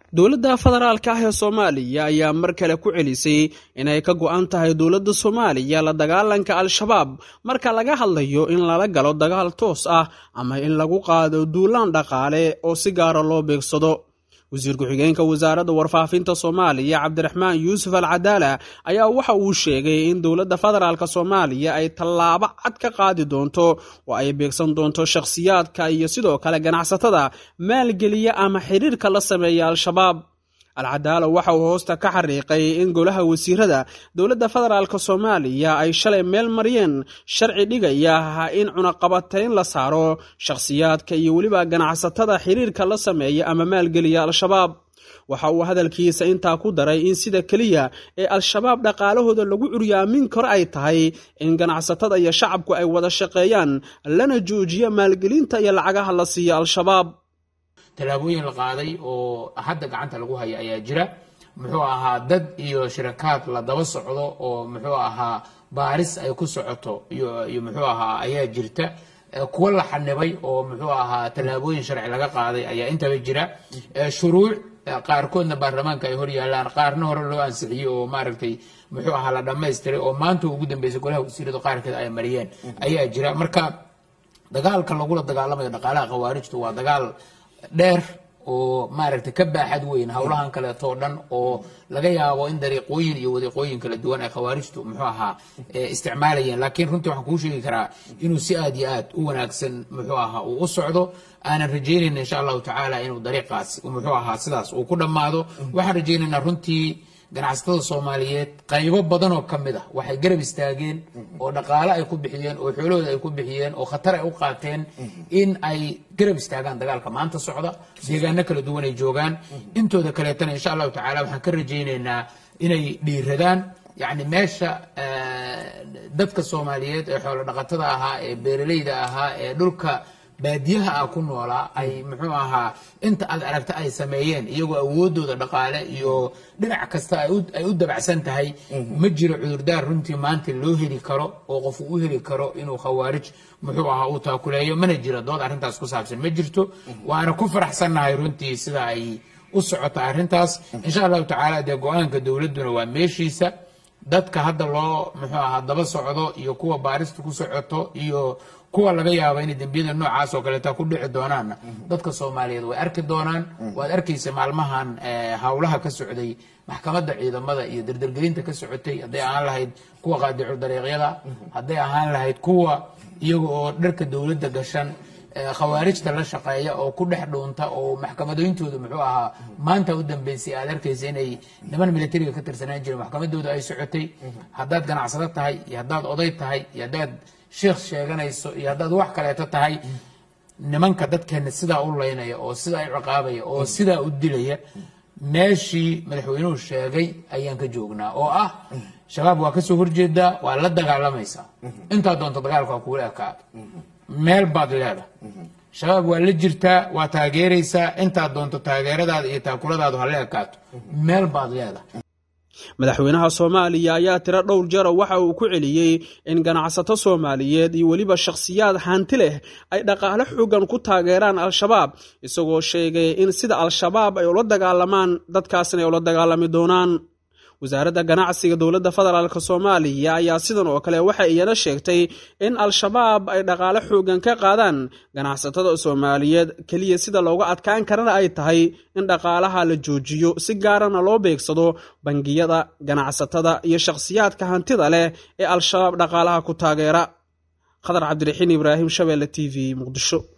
dowladda federaalka ah ee soomaaliya ayaa mar kale ku celisay inay ka go-an tahay dowladda soomaaliya la dagaalanka al-shabaab marka laga hadlayo in lala galo dagaal toos ah ama in lagu qaado duulaan dhaqaale oo si gaara loo beegsado wasiir ku-xigeenka wasaaradda warfaafinta soomaaliya cabdiraxmaan yuusuf al cadaala ayaa waxa uu sheegay in dowladda federaalk soomaaliya ay tallaabo cad ka qaadi doonto oo ay beegsan doonto shakhsiyaadka iyo sidoo kale ganacsatada maalgeliya ama xiriirka la sameeya al-shabaab alcadaala waxa uu hoosta ka xariiqay in golaha wasiirada dowladda federaalk soomaaliya ay shalay meel mariyeen sharci dhigaya in cunaqabatayn la saaro shakhsiyaadka iyo weliba ganacsatada xiriirka la sameeya ama maalgeliya al-shabaab waxa uu hadalkiisa intaa ku daray in sida keliya ee al-shabaab dhaqaalahooda lagu curyaamin karo ay tahay in ganacsatada iyo shacabku ay wada shaqeeyaan lana joojiyo maalgelinta iyo lacagaha la siiya al-shabaab tallaabooyin la qaaday oo hadda gacanta lagu haya ayaa jira muxuu ahaa dad iyo shirakaad la daba socdo oo muxuu ahaa baaris ay ku socoto iyo muxuu ahaa ayaa jirta kuwa la xanibay oo muxuu ahaa tallaabooyin sharci laga qaaday ayaa intaba jira shuruuc qaarkoodna baarlamaanka ay hor yaalaan qaarna hore loo ansixiyey oo maaragtay muxuu ahaa la dhammaystiray oo maanta ugu dambeysay golaha wasiiradu qaarkeed ay mariyeen ayaa jira marka dagaalka lagula dagaalamayo dhaqaalaha khawaarijtu waa dagaal dheer oo maaragtay ka baaxad weyn howlahan kaleetoo dhan oo laga yaabo in dariiqooyin iyo wadiiqooyin kala duwan ay khawaarijtu muxuu ahaa isticmaalayeen laakiin runtii waxaan kuu sheegi karaa inuu si aad iyo aad u wanaagsan muxuu ahaa uu u socdo aanan rajaynayna insha allahu tacaala inuu dariiqaas muxuu ahaa sidaas uu ku dhammaado waxaan rajaynaynaa runtii ganacsatada soomaaliyeed qaybo badan oo ka mid ah waxay garab istaageen oo dhaqaale ay ku bixiyeen oo xoolahooda ay ku bixiyeen oo khatar ay u qaateen in ay garab istaagaan dagaalka maanta socda deegaano kala duwan ay joogaan intooda kaleetana insha allahu tacala waxaan ka rajaynaynaa inay dhiiradaan yacni meesha dadka soomaaliyeed ee xoolo dhaqatada ahaa ee beeraleyda ahaa ee dhulka baadiyaha ah ku noolaa ay muxuu ahaa inta aad aragta ay sameeyeen iyagoo awoodooda dhaqaale iyo dhinac kasta ay u dabacsan tahay ma jiro cudurdaar runtii maanta loo heli karo oo qof u heli karo inuu khawaarij muxuu ahaa uu taakuleeyo mana jiro dood arrintaas ku saabsan ma jirto waana ku faraxsannahay runtii sida ay u socota arrintaas insha allahu tacaala dee go-aanka dowladduna waa meeshiisa dadka hadda loo muxuu ahaa daba socdo iyo kuwa baarista ku socoto iyo kuwa laga yaabo inay dembiyada noocaas oo kaleeta ku dhici doonaanna dadka soomaaliyeed way arki doonaan waad arkaysa maalmahan howlaha ka socday maxkamadda ciidamada iyo dardargelinta ka socotay hadday ahaan lahayd kuwa qaadicu dariiqyada hadday ahaan lahayd kuwa iyaga oo dharka dowladda gashan khawaarijta la shaqeeya oo ku dhex dhuunta oo maxkamadooyintooda muxuu ahaa maanta u dambeysay aad arkaysa inay niman militariga ka tirsanaan jireen maxkamadooda ay socotay haddaad ganacsado tahay iyo haddaad oday tahay iyo haddaad sheekh sheeganayso iyo haddaad wax kaleeto tahay nimanka dadkeena sidaa u laynaya oo sidaa u ciqaabaya oo sidaa u dilaya meeshii madaxweynuhu sheegay ayaan ka joognaa oo ah shabaab waa kasoo horjeedaa waa la dagaalamaysaa intaa doonto dagaalka waa kugula ekaado meel baad leedahay shabaab waa la jirtaa waa taageeraysaa intaad doonto taageeradaada iyo taakuladaadu ha la ekaato meel baad leedahay madaxweynaha soomaaliya ayaa tiro dhowr jara waxa uu ku celiyey in ganacsato soomaaliyeed iyo weliba shakhsiyaad hanti leh ay dhaqaale xoogan ku taageeraan al-shabaab isagoo sheegay in sida al-shabaab ay ula dagaalamaan dadkaasna ay ula dagaalami doonaan wasaaradda ganacsiga dowladda federaalk soomaaliya ayaa sidan oo kale waxay iyana sheegtay in al-shabaab ay dhaqaale xoogan ka qaadaan ganacsatada soomaaliyeed keliya sida looga adkaan karana ay tahay in dhaqaalaha la joojiyo si gaarana loo beegsado bangiyada ganacsatada iyo shakhsiyaadka hantida leh ee al-shabaab dhaqaalaha ku taageera khadar cabdiraxiin ibraahim shabeelle t v muqdisho